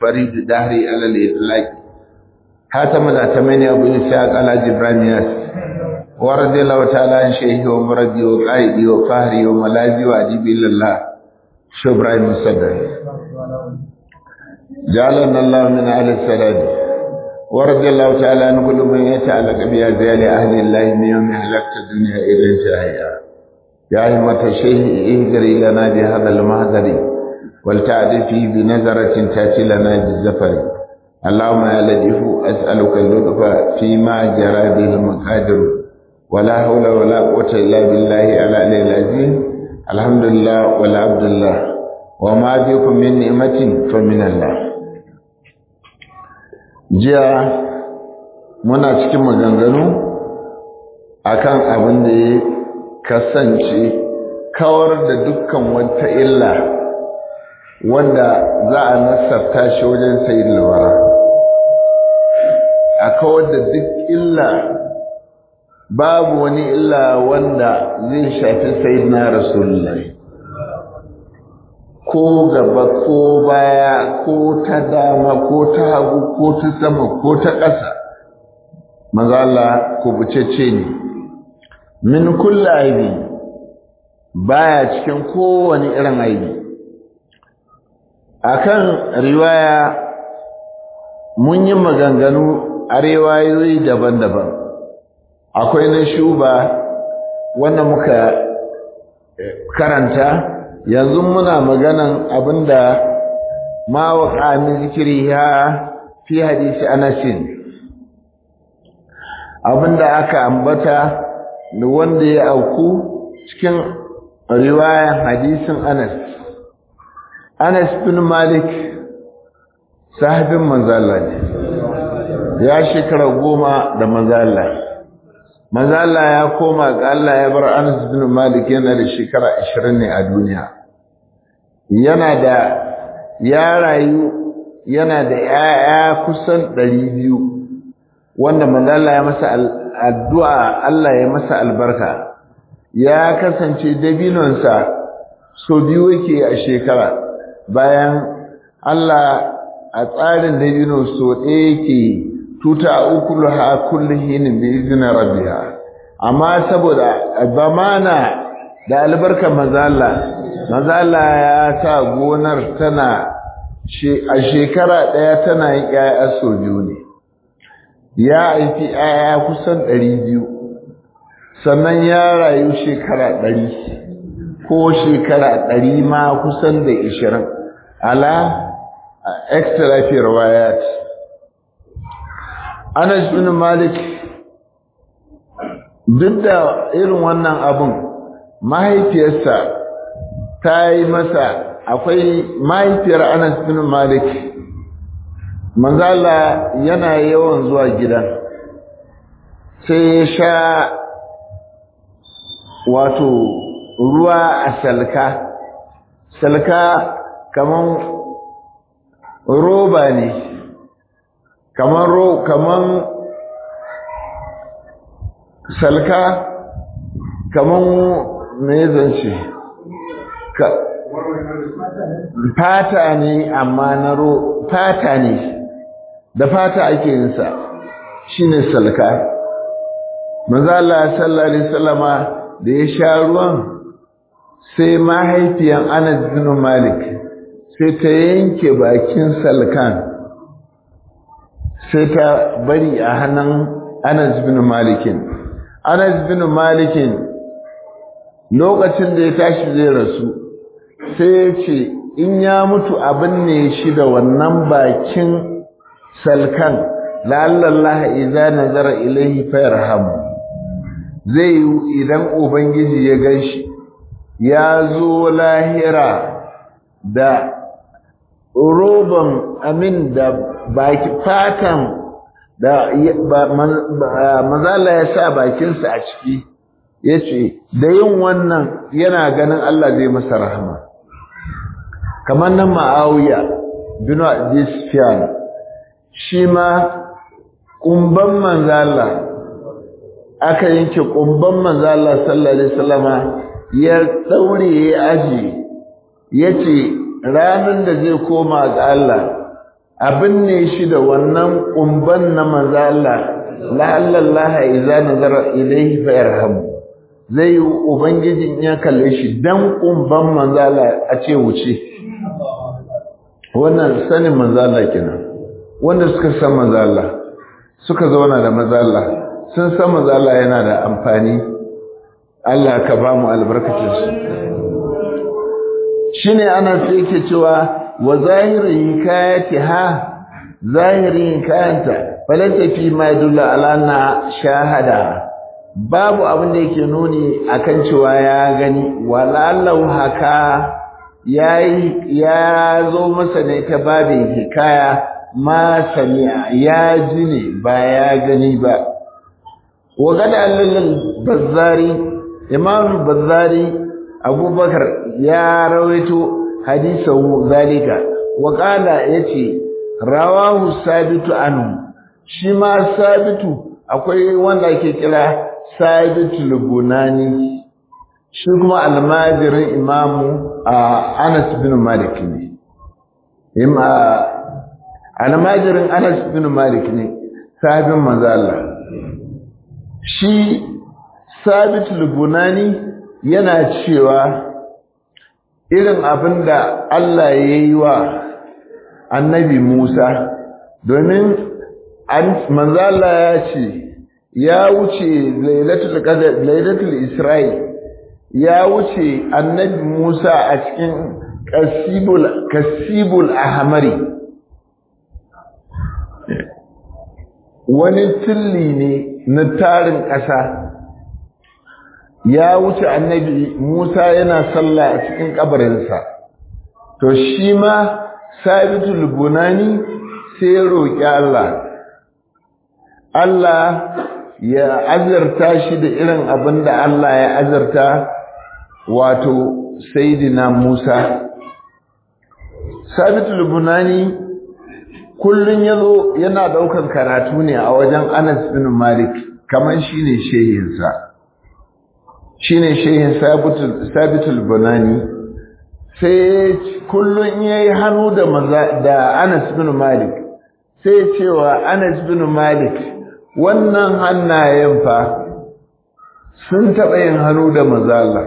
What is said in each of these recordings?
فريد دهري على الإطلاق حاتم الأتمنى أبو إسحاق على جبرانياس ورضي الله تعالى عن شيخي ومرضي وقائدي وفهري وملاذي وأجيبي لله شبرا المسدد جعلنا الله من أهل السلام ورضي الله تعالى عن كل من يتعلق بأزيال أهل الله من يوم هلكت الدنيا إلى انتهائها يا همة الشيخ اهجري لنا بهذا المهدر ولتعرفي بنظرة تأتي لنا بالزفر اللهم يا لطيف أسألك اللطف فيما جرى به المقادر ولا حول ولا قوة إلا بالله العلي العظيم الحمد لله والعبد الله وما بكم من نعمة فمن الله jiya muna cikin maganganu akan abin da ya kasance kawar da dukkan wata illa wanda za a nasarta shi wajen sayi lawara a kawar da duk illa babu wani illa wanda zai shafi sayi na rasulullahi ko gaba ko baya ko ta dama ko ta hagu ko ta sama ko ta ƙasa maza Allah kubucece ne min kulla aibi baya cikin kowane irin aibi akan riwaya mun yi maganganu a riwayoyi daban-daban akwai na shuba wanda muka karanta yanzu muna maganan abinda ma waqa min zikriha fi hadisi Anas abinda aka ambata da wanda ya auku cikin riwayan hadisin Anas Anas bin Malik sahabin manzo Allah ne ya shekara goma da manzo Allah manzo Allah ya koma ga Allah ya bar Anas bin Malik yana da shekara 20 ne a duniya yana da ya rayu yana da yaya kusan 200 wanda manzo Allah ya masa addu'a Allah ya masa albarka ya kasance dabinonsa so biyu yake a shekara bayan Allah a tsarin dabino so ɗaya yake tuta ukuluha kullihin bi izni rabbiha amma saboda zamana da albarkar mazalla mazalla ya sa gonar tana a shekara daya tana yin ƴaƴa so biyu ne ya haifi ƴaƴa kusan ɗari biyu sannan ya rayu shekara ɗari ko shekara ɗari ma kusan da ishirin ala extra fi riwayat Anas bin Malik duk da irin wannan abun mahaifiyarsa ta yi masa akwai mahaifiyar Anas bin Malik manzala yana yawan zuwa gidan sai ya sha wato ruwa a salka salka kaman roba ne kaman ro kaman salka kaman me zance ka fata ne amma na ro fata ne da fata ake yin sa shine salka manzo Allah sallallahu alaihi wasallama da ya sha ruwan sai mahaifiyan Anas bin Malik sai ta yanke bakin salkan sai ta bari a hannun Anas bin Malikin. Anas bin Malikin lokacin da ya tashi zai rasu sai ya ce in ya mutu abin ne shi da wannan bakin salkan la'allallaha idza nazara ilayhi fayarhamu zai yi idan ubangiji ya ganshi ya zo lahira da roban amin da baki fatan da mazala ya sa bakinsa a ciki ya ce da yin wannan yana ganin Allah zai masa rahama kamar nan ma'auya binu adisfiyan shi ma ƙumban manzala aka yanke ƙumban manzala sallallahu alaihi wasallama ya daure ya aji ya ce ranar da zai koma ga Allah abin ne shi da wannan kumban na manzo Allah la'alla Allah idza nazara ilayhi fa yarhamu zai ubangijin ya kalle shi dan kumban manzo Allah a ce wuce wannan sanin manzo Allah kenan wanda suka san manzo Allah suka zauna da manzo Allah sun san manzo Allah yana da amfani Allah ka ba mu albarkacin su shine ana sai yake cewa wa zahirin hikayati ha zahirin hikayanta falanta fi ma yadulla ala na shahada babu abin da yake nuni akan cewa ya gani walallahu haka yayi ya zo masa ne ta babin hikaya ma sami'a ya ji ne ba ya gani ba wa gada allal bazzari imam bazzari abubakar ya rawaito hadisahu zalika wa qala yace rawahu sabitu anhu shi ma sabitu akwai wanda ake kira sabitu lubunani shi kuma almajirin imamu Anas bin Malik ne imma almajirin Anas bin Malik ne sahabin manzo Allah shi sabitu lubunani yana cewa irin abin da Allah ya yi wa annabi Musa domin manzala ya ce ya wuce lailatul Isra'i ya wuce annabi Musa a cikin kasibul ahmari wani tilli ne na tarin ƙasa ya wuce annabi Musa yana sallah a cikin kabarinsa to shi ma sabitul bunani sai ya roƙi Allah Allah ya azarta shi da irin abin da Allah ya azarta wato saidina Musa sabitul bunani kullun yazo yana daukan karatu ne a wajen Anas bin Malik kaman shine shehinsa shine shehin sabitul sabitul bunani sai kullun yayi hannu da maza da Anas bin Malik sai cewa Anas bin Malik wannan hannayen fa sun taɓa yin hannu da maza Allah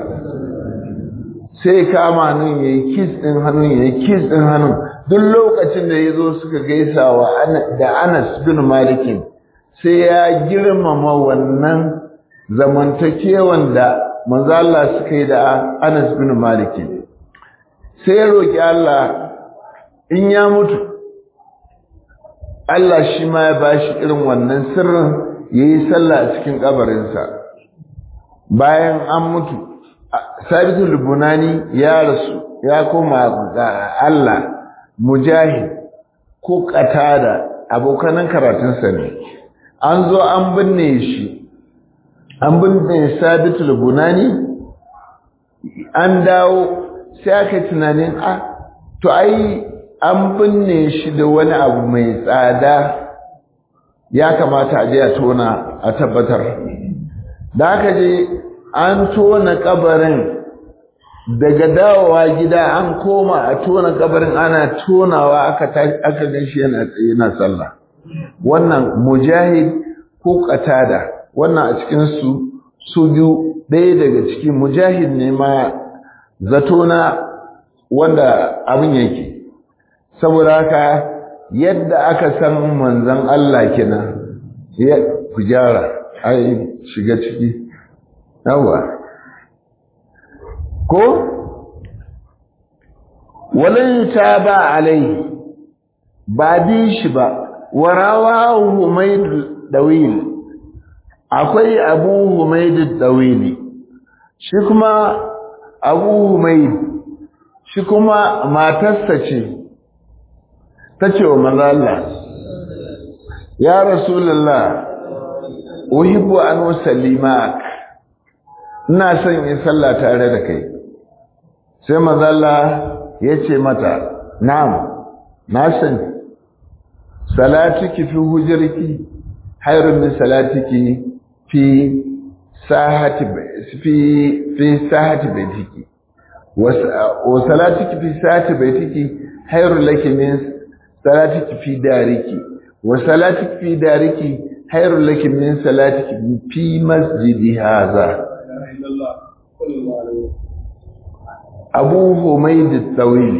sai kama hannun yayi kiss din hannun yayi kiss din hannun duk lokacin da yazo suka gaisawa da Anas bin Malik sai ya girmama wannan zamantakewan da manzo Allah suka yi da Anas bin Malik sai ya roki Allah in ya mutu Allah shi ma ya bashi irin wannan sirrin yayi sallah a cikin kabarinsa bayan an mutu Sabitul Bunani ya rasu ya koma ga Allah mujahid ko qatada abokanan karatunsa ne an zo an binne shi an binne sabitul bunani an dawo sai aka tunanin a to ai an binne shi da wani abu mai tsada ya kamata a je a tona a tabbatar da aka je an tona kabarin daga dawowa gida an koma a tona kabarin ana tonawa aka aka gan shi yana yana sallah wannan mujahid ko qatada wannan a cikin su su biyu ɗaya daga ciki mujahid ne ma zato na wanda abin yake saboda haka yadda aka san manzon Allah kenan ya ku gyara ai shiga ciki yawa ko walin ta ba alai ba bi shi ba warawa humaid dawil akwai abu humaid dawili shi kuma abu humaid shi kuma matarsa ce ta ce wa manzala ya rasulullah uhibbu an usallimak ina son in sallah tare da kai sai manzala ya ce mata na'am na sani salatiki fi hujriki hayrun min salatiki fi sahati fi fi sahati baitiki wa salatiki fi sahati baitiki hayrun laki min salatiki fi dariki wa salatiki fi dariki khairul laki min salatiki fi masjidi hadha Abu Humayd al-Tawil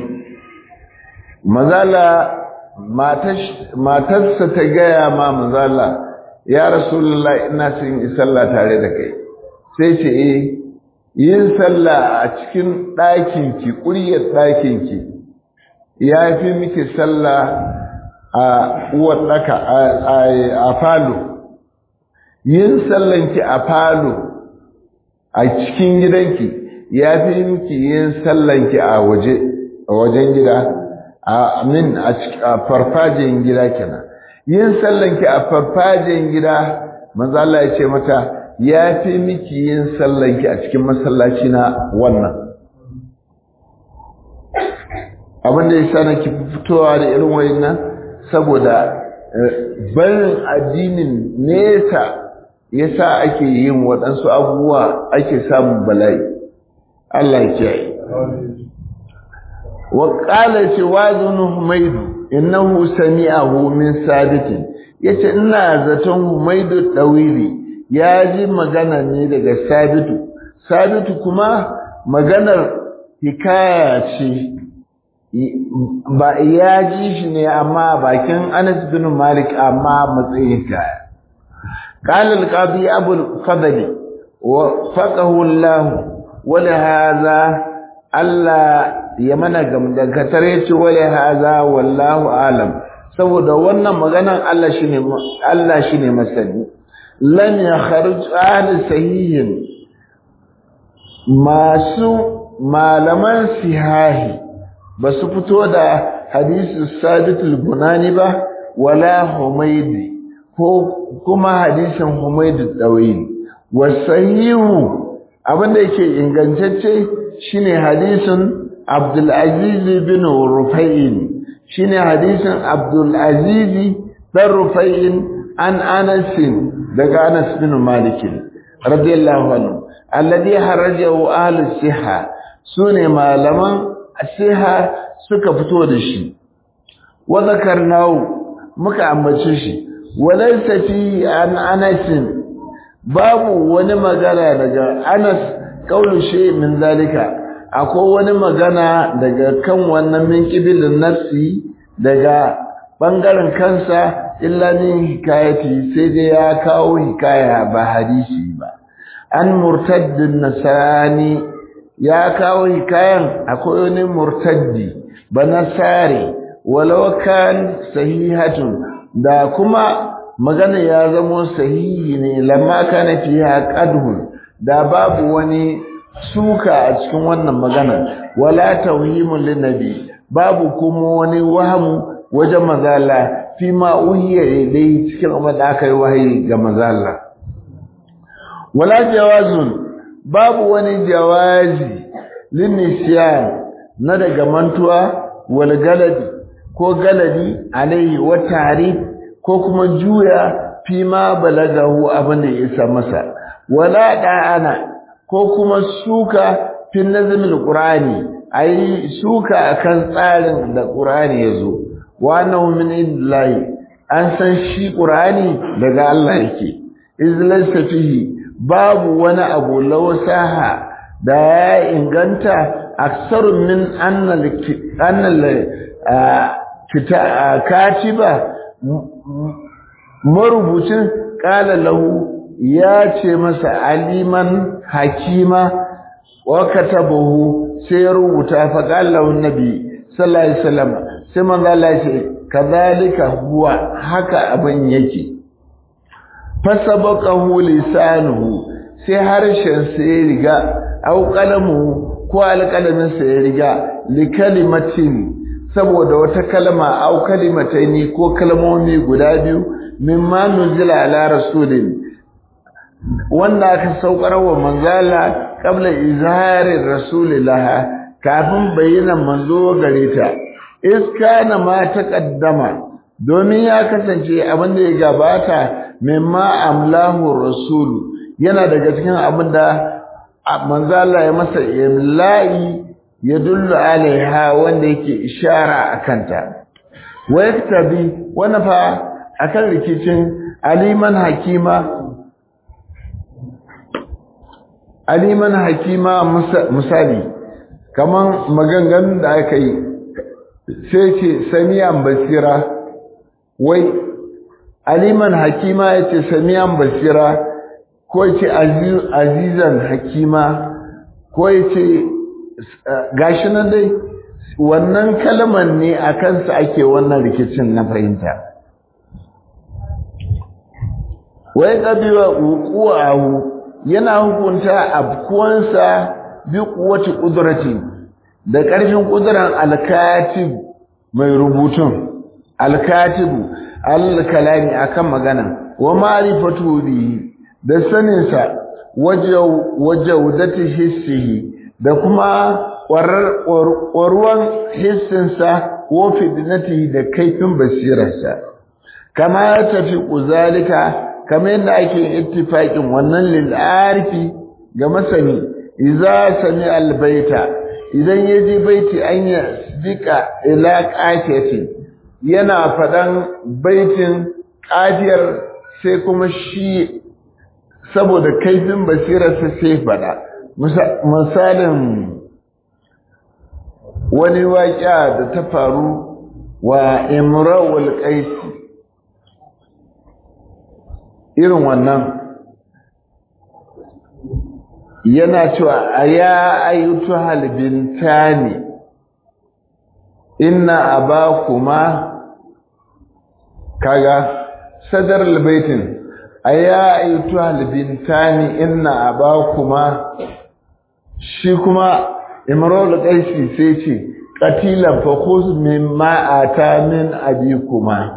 mazala matarsa ta gaya ma mazala ya rasulullah ina son yi sallah tare da kai sai ce eh yin sallah a cikin ɗakinki ƙuryar ɗakinki ya fi miki sallah a uwar ɗaka a falo yin sallanki a falo a cikin gidanki ya fi miki yin sallanki a waje a wajen gida a min a farfajiyar gida kenan yin sallanki a farfajiyar gida manzo Allah ya ce mata ya fi miki yin sallanki a cikin masallaci na wannan abin da ya sa nake fitowa da irin wayannan saboda barin addinin nesa ya sa ake yin waɗansu abubuwa ake samun bala'i Allah ya kiyaye wa qala ce wazun humaydu innahu sami'ahu min sabitin yace ina zaton humaydu dawili ya ji magana ne daga sabitu sabitu kuma maganar hikaya ce ba ya ji shi ne amma bakin Anas bin Malik amma matsayin hikaya قال القاضي أبو الفضل وفقه الله ولهذا Allah ya mana gamdakatar ya ce wale haza wallahu alam saboda wannan maganan Allah shine Allah shine masani lam yakhruj ahli sahihin masu malaman sihahi ba su fito da hadisi sabitul bunani ba wala humaydi ko kuma hadisin humaydi dawil wasahihu abinda yake ingantacce shine hadisin Abdul Aziz bin Rufai'in shine hadisin Abdul Aziz bin Rufai'in an Anas daga Anas bin Malik radiyallahu anhu alladhi harajahu ahli siha sune malaman siha suka fito da shi wa zakarnahu muka ambace shi walaysa fi an Anas babu wani magana daga Anas kaulu shi min zalika akwai wani magana daga kan wannan min kibilin nafsi daga bangaren kansa illa min hikayati sai dai ya kawo hikaya ba hadisi ba an murtaddin nasani ya kawo hikayan akwai wani murtaddi ba nasari walau kan sahihatun da kuma magana ya zamo sahihi ne lamma kana fiha qadhun da babu wani suka a cikin wannan magana wala tawhimun linnabi babu kuma wani wahamu wajen mazala fi ma uhiya ilai cikin abin da aka yi wahayi ga mazala wala jawazun babu wani jawazi linnisiyan na daga mantuwa wal galadi ko galadi alaihi wa tarif ko kuma juya fi ma balagahu abin da ya isa masa wala da'ana ko kuma suka fin nazamin qur'ani ai suka akan tsarin da qur'ani yazo wa annahu min illahi an san shi qur'ani daga Allah yake izlaysa fihi babu wani abu lawsaha da ya inganta aksaru min annal annal katiba marubucin qala lahu ya ce masa aliman hakima wa katabahu sai ya rubuta fa qala annabi sallallahu alaihi wasallam sai manzo Allah ya ce kadhalika huwa haka abin yake fasabaqahu lisanuhu sai harshen sa ya riga au qalamu ko alqalamin sa ya riga li kalimatin saboda wata kalma au kalimataini ko kalmomi guda biyu mimma nuzila ala rasulin wanda aka saukar wa manzala kabla izharin rasulillaha kafin bayyana manzo gare ta iskana ma taqaddama domin ya kasance abin da ya gabata mimma amlahu rasul yana daga cikin abin da manzala ya masa imla'i ya dullu alaiha wanda yake ishara akanta wa yaktabi wannan fa akan rikicin aliman hakima aliman hakima misali kaman maganganun da aka yi sai ce samiyan basira wai aliman hakima ya ce samiyan basira ko ya ce azizan hakima ko ya ce gashi nan dai wannan kalmar ne a kansa ake wannan rikicin na fahimta wai ƙabiwa wukuwa yana hukunta abkuwansa bi kuwaci ƙudurati da ƙarfin ƙuduran alkatib mai rubutun alkatibu alkalami akan magana wa ma'rifatu bi da saninsa wajaudati hissihi da kuma ƙwarruwan hissinsa ko fitnatihi da kaifin basirarsa kama ya tafi ƙuzalika kama yadda ake ittifaƙin wannan lil'arifi ga masani iza sami albaita idan ya ji baiti an ya dika ila ƙafiyati yana faɗan baitin ƙafiyar sai kuma shi saboda kaifin basirarsa sai faɗa misalin wani waƙa da ta faru wa imrawul qaisi irin wannan yana cewa aya ayyutu halbintani inna abakuma kaga sadar albaitin aya ayyutu halbintani inna abakuma shi kuma imrul qaisi sai ce qatilan fa khuz mimma ata min abikuma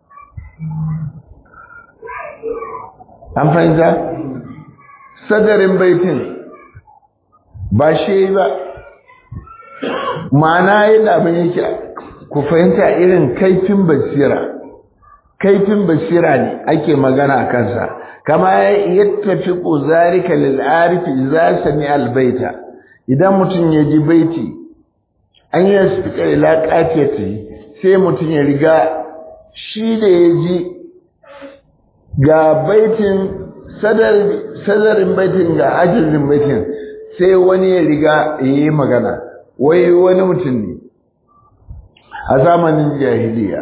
an fahimta sadarin baitin ba shi ba ma'ana yadda abin yake ku fahimta irin kaifin basira kaifin basira ne ake magana a kansa kama yattafi zalika lil arifi idza sami al baita idan mutum ya ji baiti an yi spika ila qatiyati sai mutum ya riga shi da ya ji ga baitin sadarin baitin ga ajirin baitin sai wani ya riga ya yi magana wai wani mutum ne a zamanin jahiliya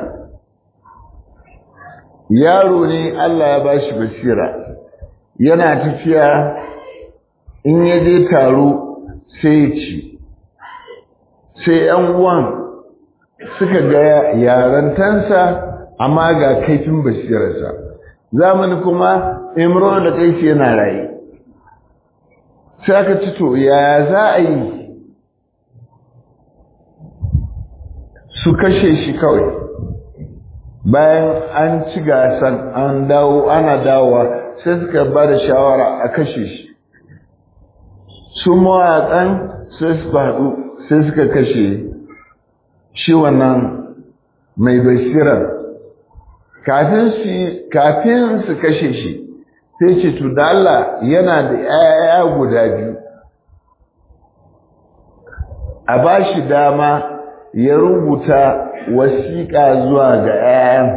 yaro ne Allah ya bashi basira yana tafiya in ya je taro sai ya ci sai yan uwan suka ga yarantansa amma ga kaifin basirarsa zamani kuma imran da kai yana raye sai aka ci to ya za a yi su kashe shi kawai bayan an ci gasan an dawo ana dawowa sai suka ba da shawara a kashe shi su mawaƙan sai su faɗu sai suka kashe shi wannan mai basirar kafin su kashe shi sai ce to da Allah yana da ‘ya'ya guda biyu a ba shi dama ya rubuta wasiƙa zuwa ga ‘ya'yan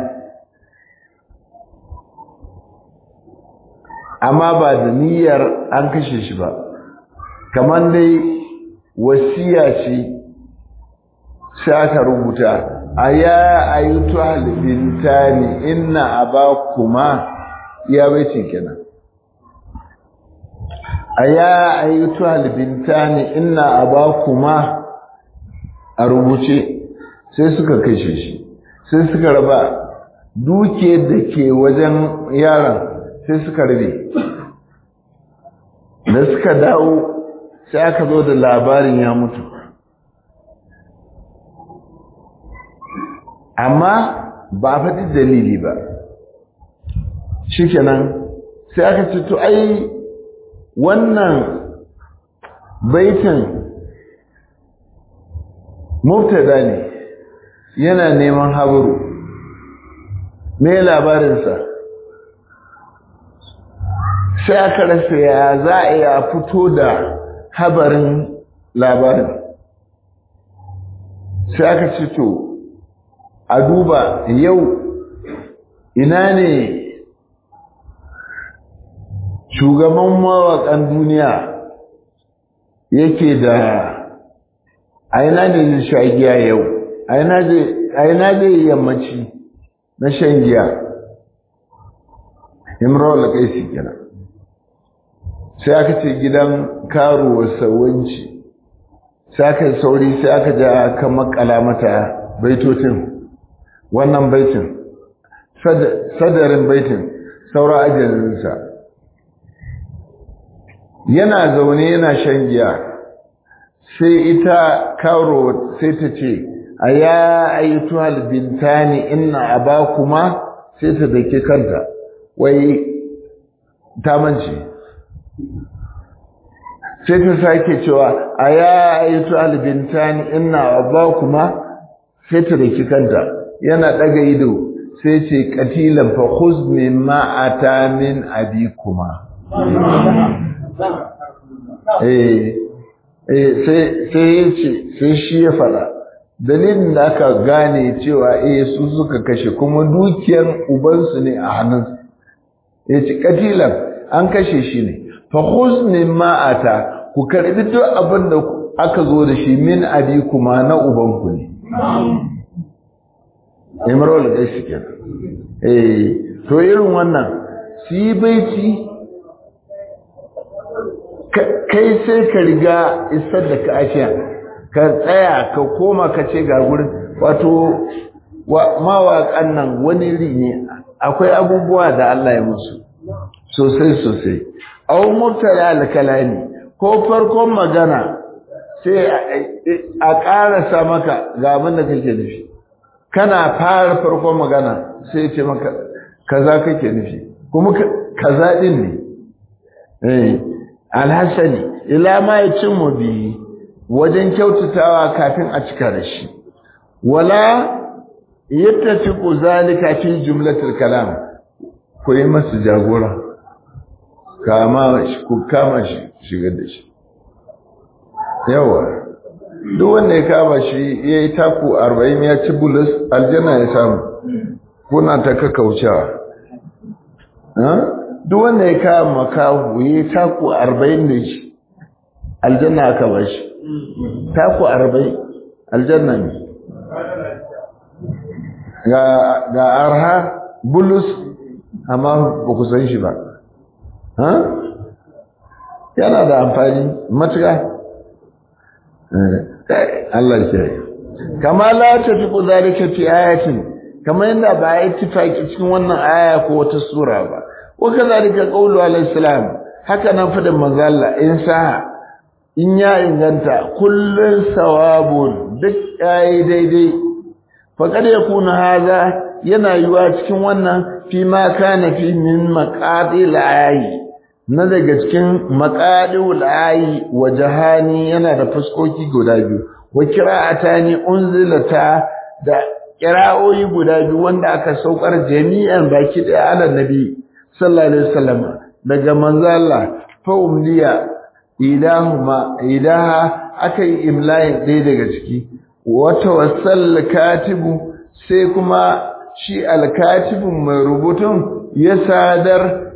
amma ba da niyyar an kashe shi ba kamar dai wasiya ce sai aka rubuta aya ayyutu halbintani inna abakuma ya baitin kenan aya ayyutu halbintani inna abakuma a rubuce sai suka kashe shi sai suka raba duke da ke wajen yaron sai suka rabe da suka dawo sai aka zo da labarin ya mutu amma ba faɗi dalili ba shikenan sai aka ce to ai wannan baitin mubtada ne yana neman haburu me labarinsa sai aka rasa ya za a iya fito da habarin labarin sai aka ce to a duba yau ina ne shugaban mawaƙan duniya yake da aina ne zai sha giya yau aina zai yammaci na shan giya imrawar kaisi kenan sai aka ce gidan karuwa sawanci sai aka sauri sai aka ja aka makala mata baitocin wannan baitin sadarin baitin saura ajalinsa yana zaune yana shan giya sai ita karo sai ta ce a ya ayyutu halbintani inna abakuma sai ta dake kanta wai ta mance sai ta sake cewa a ya ayyutu halbintani inna abakuma sai ta dake kanta yana daga ido sai ce katilan fa khuz mimma ata min abikuma eh sai ya ce sai shi ya fada dalilin da aka gane cewa eh su suka kashe kuma dukiyar ubansu ne a hannun ya ce katilan an kashe shi ne fa khuz min ma'ata ku karbi duk abin da aka zo da shi min abi kuma na ubanku ne imrul gaisi kenan eh to irin wannan su yi baiti kai sai ka riga isar da ka ashiya ka tsaya ka koma ka ce ga gurin wato mawaƙan nan wani iri ne akwai abubuwa da Allah ya musu sosai sosai au murtala alkalami ko farkon magana sai a ƙarasa maka ga abin da kake nufi kana fara farkon magana sai ce maka kaza kake nufi kuma kaza din ne eh alhassani ila ma ya cin mu biyi wajen kyautatawa kafin a cika da shi wala yattafiqu zalika fi jumlatil kalam ku yi masa jagora kama shi ku kama shi shigar da shi yawa duk wanda ya kama shi ya yi taku arba'in ya ci bulus aljanna ya samu kuna ta kakaucewa duk wanda ya kama kawo ya yi taku arba'in da shi aljanna aka ba shi taku arba'in aljanna ne ga arha bulus amma ba ku san shi ba yana da amfani matuƙa Allah ke kama la ta fi zalika fi ayatin kama yadda ba a ittifaki cikin wannan aya ko wata sura ba wa kazalika qawlu alayhi salam haka nan fadin manzo Allah in sa in ya inganta kullun sawabun duk yayi daidai fa kad yakuna haza yana yiwa cikin wannan fi ma kana fi min maqadil ayi na daga cikin maqadil ayi wa jahani yana da fuskoki guda biyu wa qira'atani unzilata da qira'o'i guda biyu wanda aka saukar jami'an baki da ala nabi sallallahu alaihi wasallam daga manzo Allah fa umliya ilahuma ilaha akai imlayin ɗaya daga ciki wata wasal katibu sai kuma shi alkatibun mai rubutun ya sadar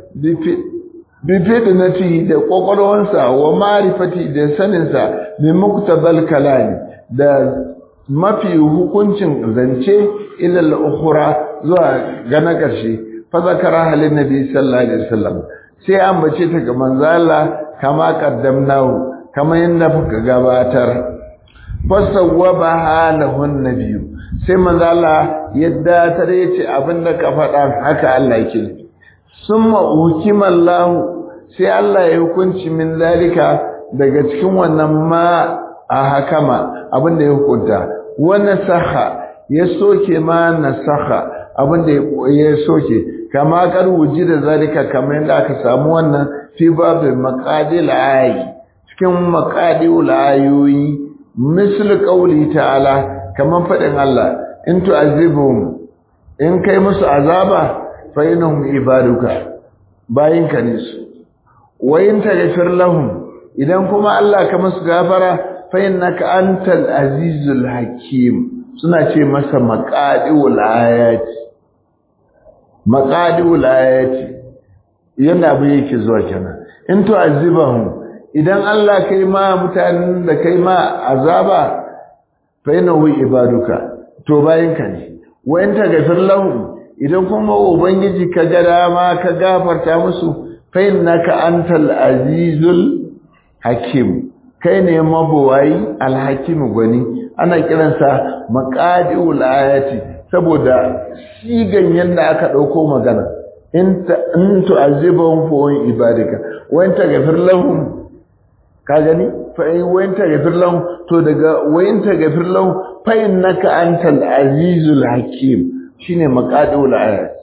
bifidinati da kwakwalwansa wa marifati da saninsa mai muktabal kalami da mafi hukuncin zance ilal ukhra zuwa ga na ƙarshe fa zakara halin nabi sallallahu alaihi wasallam sai an bace ta ga manzo Allah kama qaddamnahu kama yanda muka gabatar fasawwaba halahun nabiyyu sai manzo Allah yadda tare yace abinda ka faɗa haka Allah yake summa hukimallahu sai Allah ya hukunci min zalika daga cikin wannan ma a hakama abinda ya hukunta wa nasaha ya soke ma nasaha abinda ya soke kama kar da zalika kamar yadda aka samu wannan fi babin maqadil ayi cikin maqadil ayoyi misal qawli ta'ala kaman fadin Allah in tu'azibhum in kai musu azaba fa innahum ibaduka bayinka ne su wa in taghfir lahum idan kuma Allah ka musu gafara fa innaka antal azizul hakim suna ce masa maqadiul ayati maqadiul ayati yanda abu yake zuwa kenan in to azibahum idan Allah kai ma mutanen da kai ma azaba fa innahu ibaduka to bayinka ne wa in taghfir lahum idan kuma ubangiji ka ga dama ka gafarta musu fa innaka antal azizul hakim kai ne mabuwayi alhakim gwani ana kiransa maqadiul ayati saboda sigan yanda aka dauko magana in tu'azibahum fa wa ibadika wa in taghfir lahum ka gani fa in wa in taghfir lahum to daga wa in taghfir lahum fa innaka antal azizul hakim shine maqadul ayat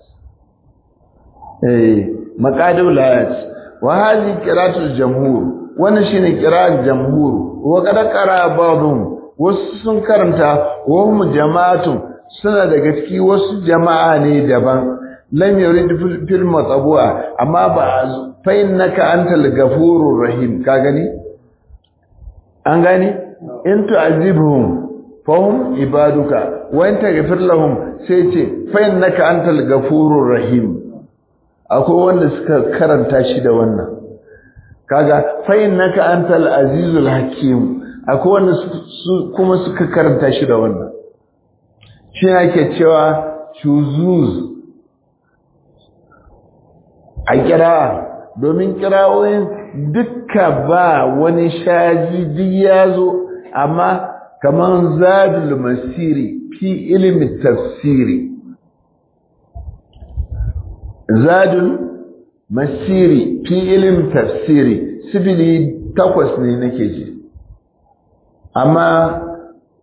eh maqadul ayat wa hadhi qira'atul jamhur wannan shine qira'at jamhur wa qad qara ba'dhum wasu sun karanta wa hum jama'atun suna daga ciki wasu jama'a ne daban lam yurid fil matbu'a amma ba fa innaka antal ghafurur rahim ka gani an gani in tu'azibhum fahum ibaduka wa in taghfir lahum sai ce fa innaka antal ghafurur rahim akwai wanda suka karanta shi da wannan kaga fa innaka antal azizul hakim akwai wanda kuma suka karanta shi da wannan shi ake cewa shuzuz a kira domin kirawoyin dukka ba wani shaji duk ya zo amma kamar zadul masiri fi ilimin tafsiri zadul masiri fi ilimin tafsiri sibili takwas ne nake ji amma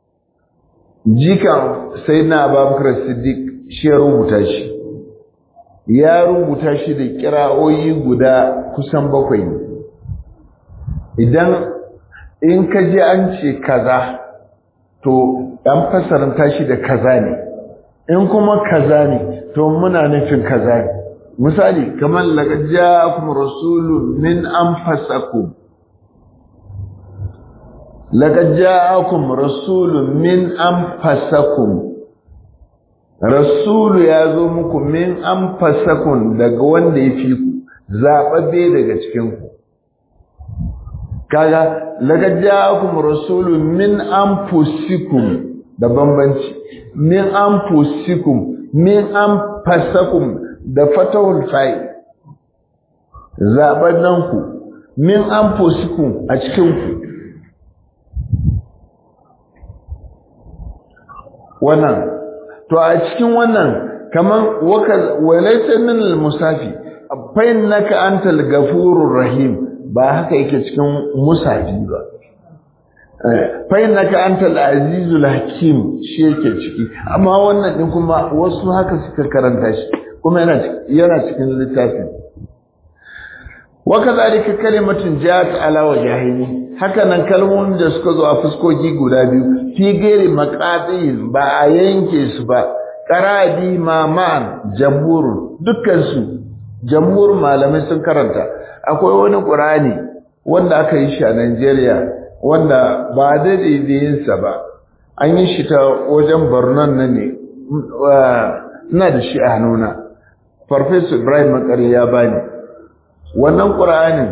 jikan sai na abubakar siddiq shi ya rubuta shi ya rubuta shi da kira'oyi guda kusan bakwai ne idan in ka ji an ce kaza to an fasaranta shi da kaza ne in kuma kaza ne to muna nufin kaza ne misali kamar laqad ja'akum rasulun min anfusakum laqad ja'akum rasulun min anfusakum rasulu ya zo muku min anfusakum daga wanda ya fi ku zababbe daga cikin ku kaga laqad ja'akum rasulun min anfusikum da bambanci min anfusikum min anfusakum da fatahul fa'i zaɓannen ku min an ku a cikinku wannan to a cikin wannan kaman walaita min al-musafi fain naka antal gafurur rahim ba haka yake cikin musafi ba fain naka antal azizul hakim shi yake ciki amma wannan din kuma wasu haka suka karanta shi kuma yana cikin littafin wakazalika kalimatun ja'at ala wajhaini haka nan kalmomin da suka zo a fuskoki guda biyu fi gairi maqatin ba a yanke su ba qarabi maman jamhur dukkan su jamhur malamai sun karanta akwai wani qur'ani wanda aka yi shi a Najeriya wanda ba da sa ba an yi shi ta wajen Borno nan ne ina da shi a hannuna Farfesa Ibrahim Makari ya bani. Wannan ƙura'anin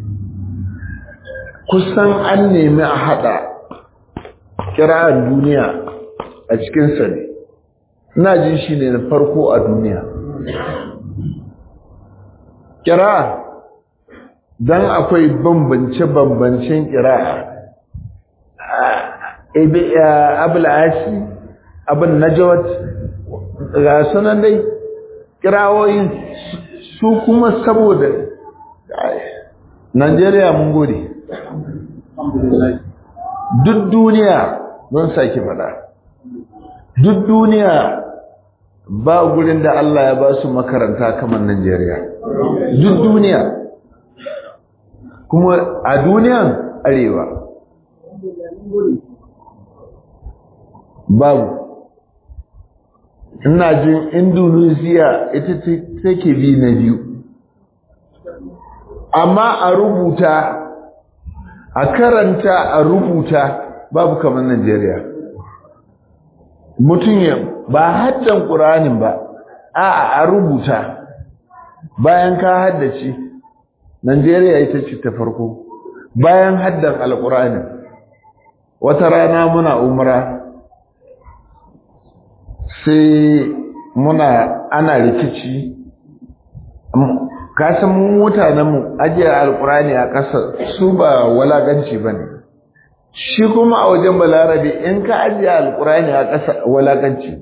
kusan an nemi a haɗa kira'ar duniya a cikinsa ne. Ina jin shi ne na farko a duniya. Kira'a don akwai bambance-bambancen kira'a. Abul Asi, abin Najawat, ga sunan dai. kirawoyin su kuma saboda Najeriya mun gode duk duniya don sake fada duk duniya ba gurin da Allah ya ba su makaranta kamar Najeriya duk duniya kuma a duniyan arewa babu ina jin indonesia ita take bi na biyu amma a rubuta a karanta a rubuta babu kamar najeriya mutum ya ba haddan ƙuranin ba a a rubuta bayan ka haddace Najeriya ita ce ta farko bayan haddan alƙur'ani wata rana muna umra sai muna ana rikici kasan mutanenmu ajiyar alƙur'ani a ƙasa su ba walaganci ba ne shi kuma a wajen balarabe in ka ajiye alƙur'ani a ƙasa walaganci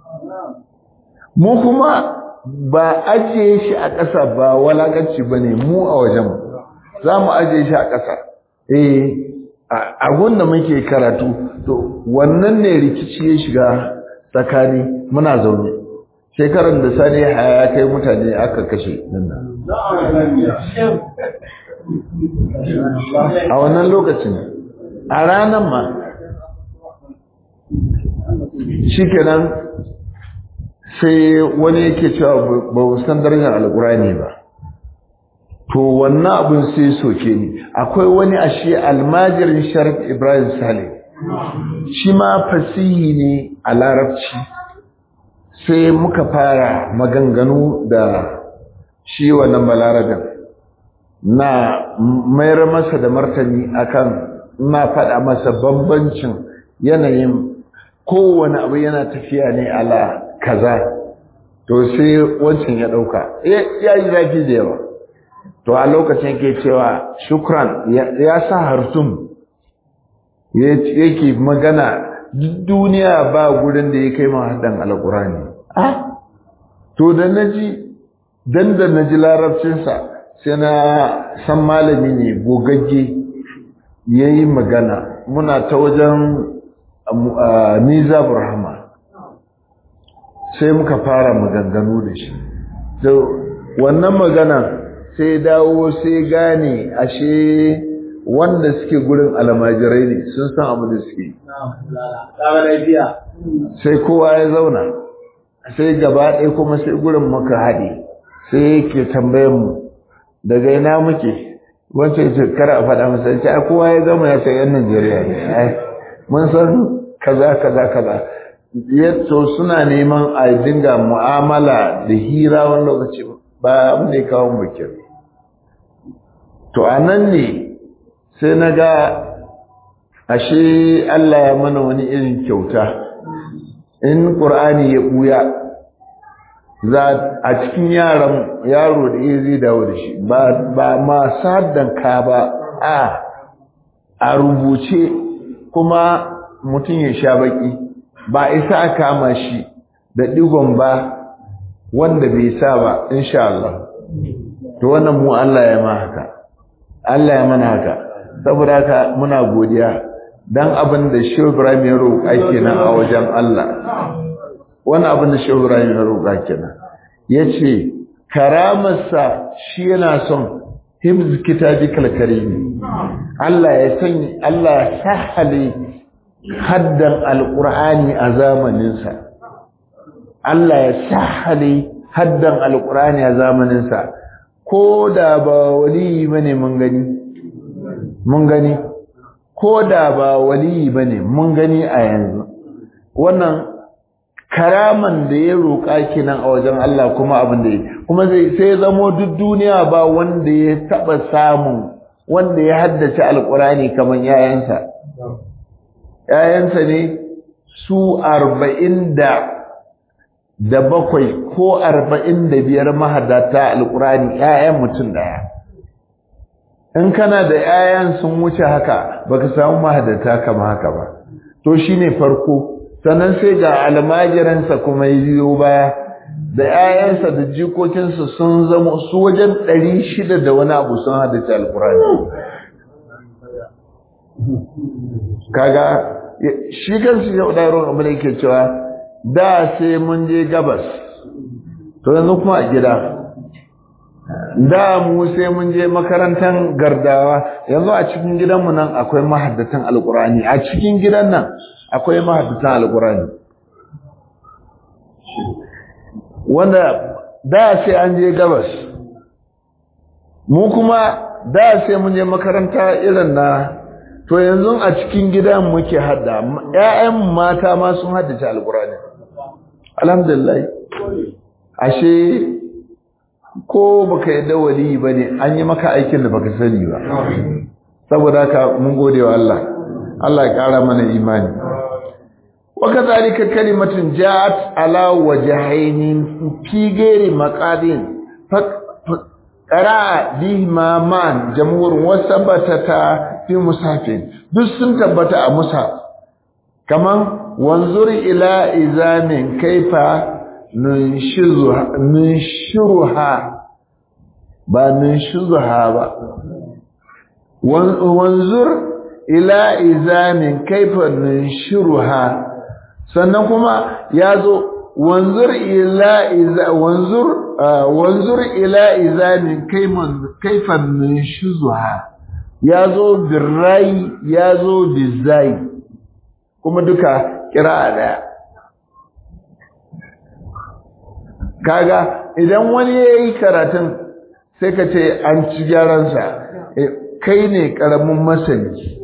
mu kuma ba ajiye shi a ƙasa ba walakanci ba ne mu a wajen za mu ajiye shi a ƙasa eh a gunda muke karatu to wannan ne rikici ya shiga tsakani muna zaune shekarar da sani haya kai mutane aka kashe nan a wannan lokacin a ranar ma shikenan sai wani yake cewa ba san darajar alkurani ba to wannan abin sai soke ni akwai wani ashe almajirin sharif ibrahim saleh shi ma fasihi ne a larabci sai muka fara maganganu da shi wannan balarabin na mayar masa da martani akan na faɗa masa bambancin yanayin kowane abu yana tafiya ne ala kaza to sai wancan ya dauka ya yi zafi da yawa to a lokacin ke cewa shukran ya sa hartum yake magana duniya ba gurin da ya kai mahadan alkurani ah to da naji dan da naji larabcinsa sai na san malami ne gogagge yayi magana muna ta wajen Niza Burhama sai muka fara maganganu da shi to wannan magana sai dawo sai gane ashe wanda suke gurin almajirai ne sun san abu da suke sai kowa ya zauna sai gaba ɗaya kuma sai gurin muka haɗe sai yake tambayan mu daga ina muke wancan ce kar a faɗa masa ce a kowa ya zama ya san yan Najeriya ne mun san kaza kaza kaza yato suna neman a dinga mu'amala da hira wani lokaci ba abin da ya kawo bikin to a nan ne sai na ga ashe Allah ya mana wani irin kyauta in ƙur'ani ya ɓuya za a cikin yaran yaro da iya zai dawo da shi ba masu haddan ka ba a a rubuce kuma mutum ya sha baki ba isa a kama shi da digon ba wanda bai sa ba insha Allah to wannan mu Allah ya ma haka Allah ya mana haka saboda haka muna godiya dan abin da Shehu Ibrahim ya roƙa kenan a wajen Allah wannan abin da Shehu Ibrahim ya roƙa kenan yace karamarsa shi yana son hibz kitabikal karim Allah ya sanya Allah ya sahale haddan alqur'ani a zamaninsa Allah ya sahale haddan alqur'ani a zamaninsa ko da ba wali bane mun gani mun gani ko da ba wali bane mun gani a yanzu wannan karaman da ya roƙa kenan a wajen Allah kuma abin da ya kuma zai sai zamo duk duniya ba wanda ya taba samun wanda ya haddace alqur'ani kaman yayansa yayansa ne su arba'in da da bakwai ko arba'in da biyar mahaddata alqur'ani yayan mutum daya in kana da yayan sun wuce haka baka samu mahaddata kama haka ba to shine farko sannan sai ga almajiransa kuma ya biyo baya da 'ya'yansa da jikokinsa sun zama su wajen ɗari shida da wani abu sun haddace alkurani kaga shi kansu ya ɗaron abu da yake cewa da sai mun je gabas to yanzu kuma a gida da mu sai mun je makarantar gardawa yanzu a cikin gidanmu nan akwai mahaddatan alkurani a cikin gidan nan akwai mahaddatan alkurani wanda da sai an je gabas mu kuma da sai mun je makaranta irin na to yanzu a cikin gidan muke hadda ƴaƴan mata ma sun haddace alqur'ani alhamdulillah ashe ko baka yadda wali bane an yi maka aikin da baka sani ba saboda haka mun gode wa Allah Allah ya kara mana imani wa kadhalika kalimatun ja'at ala wajhayn fi ghairi maqadin qara'a bihima man jamhur wa sabatata fi musafin duk sun tabbata a musa kaman wanzur ila izamin kaifa nunshiruha ba nunshiruha ba wanzur ila izamin kaifa nunshiruha sannan kuma yazo wanzur ila iza wanzur wanzur ila izamin kaiman kaifa nunshizuha yazo birrai yazo bizai kuma duka kira daya kaga idan wani yayi karatun sai ka ce an ci gyaransa kai ne karamin masani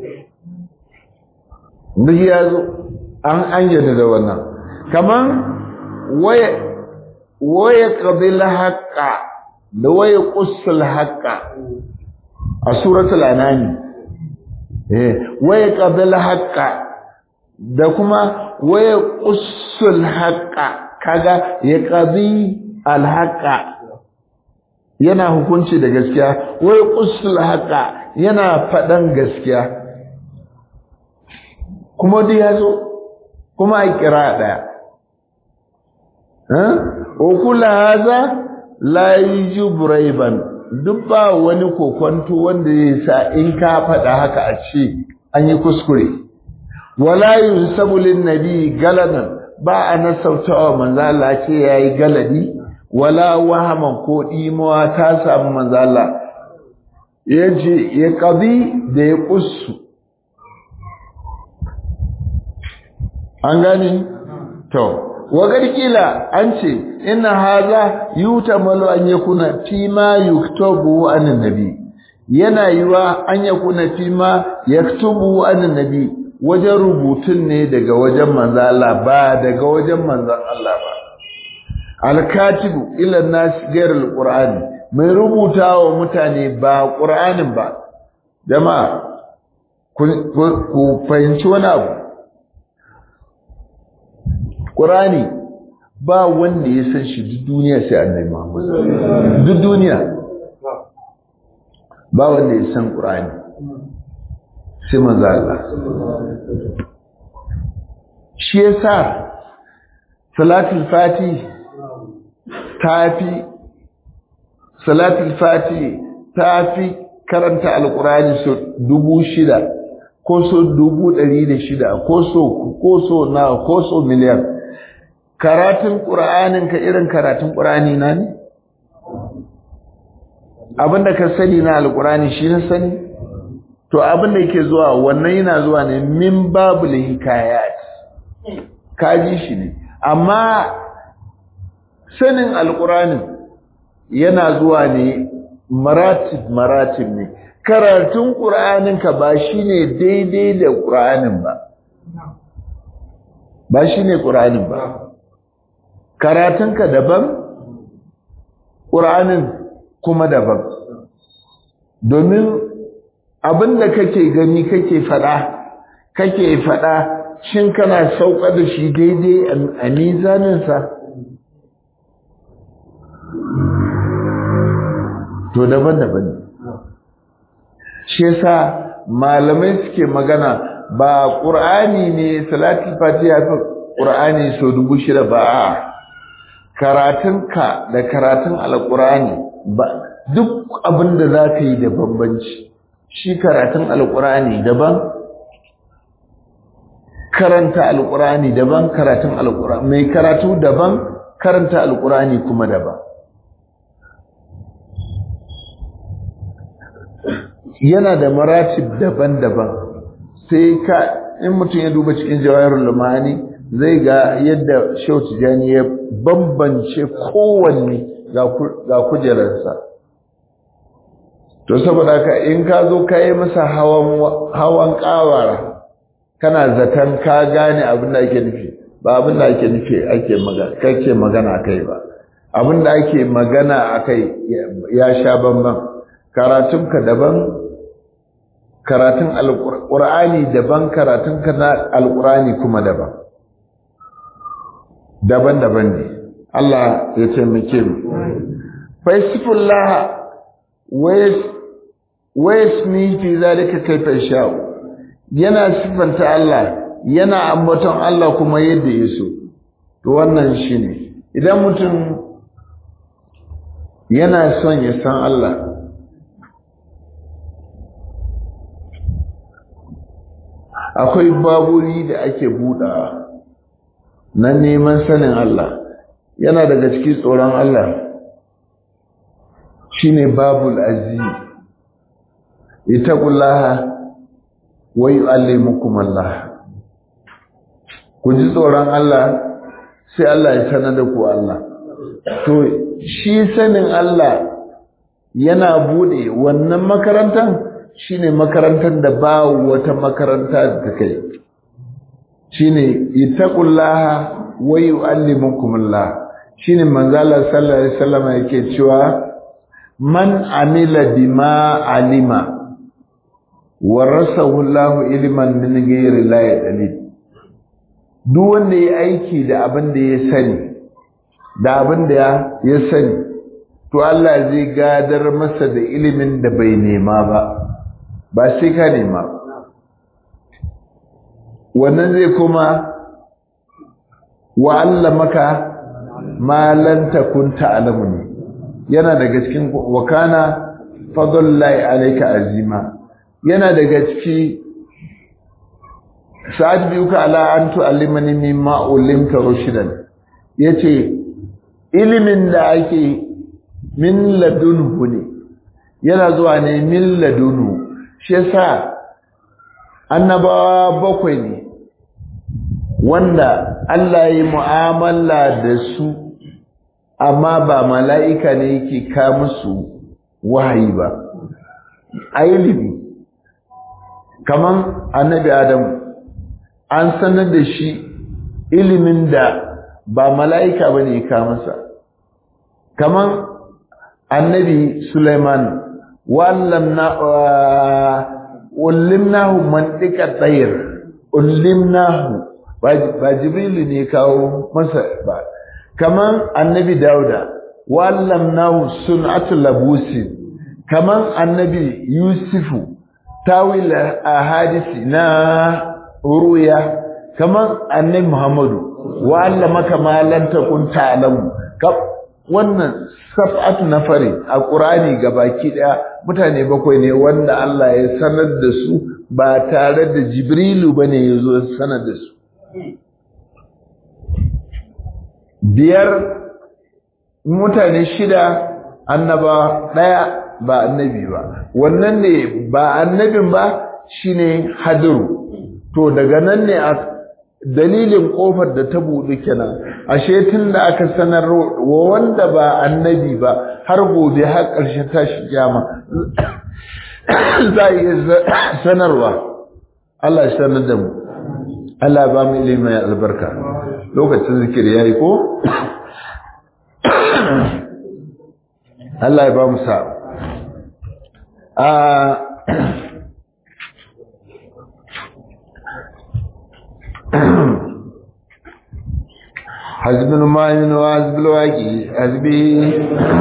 duk ya zo an an yarda da wannan kaman waya waya qabil haqqa da waya qussul haqqa a suratul anami eh waya qabil haqqa da kuma waya qussul haqqa kaga ya qadi al haqqa yana hukunci da gaskiya waya qussul haqqa yana fadan gaskiya kuma duk ya zo kuma a kira ɗaya okula haza layi jubraiban duk ba wani kokonto wanda ya sa in ka faɗa haka a ce an yi kuskure wala yunsabu lin nabi galadan ba a nasautawa manzo Allah ce yayi galadi wala wahaman ko dimuwa ta samu manzo Allah yace ya qadi da ya qussu an gani to wagar kila an ce inna haza yutamalu an yakuna fi ma yuktabu an nabi yana yiwa an yakuna fi ma yaktubu an nabi wajen rubutun ne daga wajen manzo Allah ba daga wajen manzon Allah ba alkatibu ila nas ghairul qur'ani mai rubutawa mutane ba qur'anin ba jama'a ku fahimci wani abu Ƙurani ba wanda ya san shi duk duniya sai annabi Muhammad. Duk duniya ba wanda ya san Ƙurani sai manzo Allah. Shi yasa Salatul Fati tafi Salatul Fati tafi karanta Alƙurani so dubu shida ko so dubu ɗari da shida ko so ko so na ko so miliyan karatun ƙura'anin ka irin karatun ƙura'ani na ne? abinda ka sani na alƙura'ani shi na sani? to abinda yake zuwa wannan yana zuwa ne min babu hikayat kaji shi ne amma sanin alƙura'anin yana zuwa ne maratib maratib ne karatun ƙura'anin ka ba shi ne daidai da ƙura'anin ba ba shi ne ƙura'anin ba karatunka daban ƙur'anin kuma daban domin abin da kake gani kake faɗa kake faɗa shin kana sauka da shi daidai a mizaninsa to daban-daban ne shi yasa malamai suke magana ba ƙur'ani ne salatul fatiha fi ƙur'ani so dubu shida ba a karatunka da karatun alƙur'ani ba duk abin da za ka yi da bambanci shi karatun alƙur'ani daban karanta alƙur'ani daban karatun alƙur'ani mai karatu daban karanta alƙur'ani kuma daban yana da maratib daban-daban sai ka in mutum ya duba cikin jawahirul lumani zai ga yadda Shehu Tijani ya bambance kowanne ga kujerarsa to saboda ka in ka zo ka yi masa hawan hawan kawara kana zaton ka gane abin da ake nufi ba abin da ake nufi ake magana kake magana kai ba abin da ake magana akai ya sha bamban karatunka daban karatun alqur'ani daban karatun ka na alqur'ani kuma daban daban-daban ne Allah ya taimake mu faisifullah wayasmi fi zalika kaifa sha'u yana sifanta Allah yana ambaton Allah kuma yadda ya so to wannan shine idan mutum yana son ya san Allah akwai baburi da ake buɗawa na neman sanin Allah yana daga cikin tsoron Allah shine babul aziz itaqullaha wa yu'allimukum Allah ku ji tsoron Allah sai Allah ya sanar da ku Allah to shi sanin Allah yana bude wannan makarantar shine makarantar da ba wata makaranta da ta kai shine itaqullaha wa yu'allimukum Allah shine manzo Allah sallallahu alaihi wasallam yake cewa man amila bima alima warasahu Allah ilman min ghairi la yadlil duk wanda ya aiki da abin da ya sani da abin da ya sani to Allah zai gadar masa da ilimin da bai nema ba ba sai ka nema wannan zai kuma wa allamaka ma lan takun ta'lamu ne yana daga cikin wakana fadlullahi alayka azima yana daga ciki sa'ad biyuka ala an tu'allimani mimma ulimta rushdan yace ilimin da ake min ladunhu ne yana zuwa ne min ladunhu shi yasa annabawa bakwai ne wanda Allah ya yi mu'amala da su amma ba mala'ika ne yake ka musu wahayi ba a ilimi kaman annabi Adamu an sanar da shi ilimin da ba mala'ika ba ne ka masa kaman annabi Sulaiman ullimnahu mantika tsayir ullimnahu ba jibrilu ne kawo masa ba kaman annabi dauda wallamnahu sun'atul labusi kaman annabi yusufu tawil ahadisi na ruya kaman annabi muhammadu wallamaka ma lan takun ta'lamu wannan sab'atu nafari a qur'ani gabaki daya mutane bakwai ne wanda Allah ya sanar da su ba tare da jibrilu bane yazo sanar da su biyar mutane shida annaba ɗaya ba annabi ba wannan ne ba annabin ba shine hadiru to daga nan ne a dalilin kofar da ta buɗe kenan ashe tun da aka sanar wa wanda ba annabi ba har gobe har ƙarshen tashi kiyama za a iya sanarwa Allah ya sanar da mu Allah ba mu ilimi mai albarka lokacin zikiri yayi ko Allah ya ba mu sa a حزب المؤمن وحزب الواقي حزبي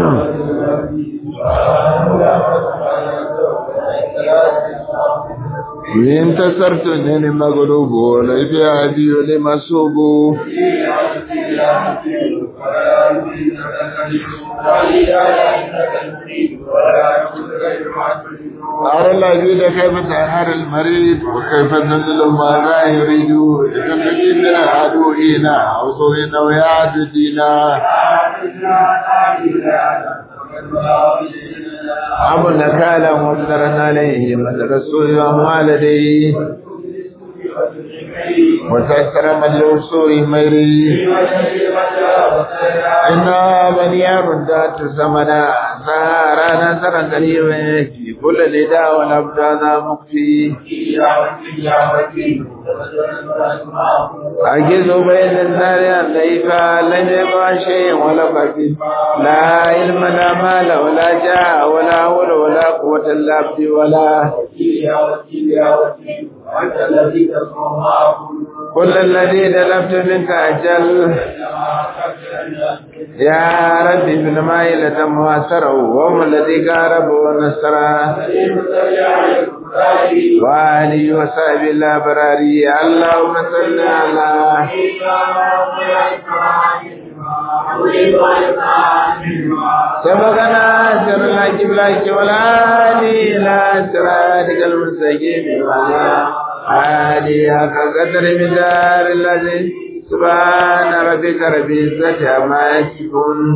وإن تسرتني لمغلوب وليس هدي لمسوب أرى العبيد كيف تنهر المريض وكيف تنزل ما لا يريد تنجي من عدوئنا عصوهنا ويعددنا عمل نكالا مصدرا عليه مدرسه وما لديه وتأثر من الوصول ميري إنا بنيار ذات زمنا نارا نزرا قريبا في كل لداء والأبدان مقفي أجز بين النار الليفة لم يبقى شيء ولا خفيف لا علم لا مال ولا جاء ولا حول ولا قوة إلا بالله ولا كل الذي دلبت منك أجل يا ربي ابن مائلة مؤثره وهم الذي قارب ونصره وآله وصحبه الأبراري اللهم صل على سبقنا سر الحج بلاك ولا إلى صراطك المستقيم وعلى آله حق قدر مدار الذي سبحان ربك رب العزة عما يصفون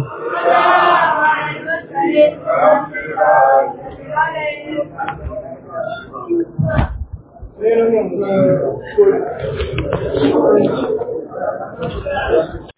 Thank you.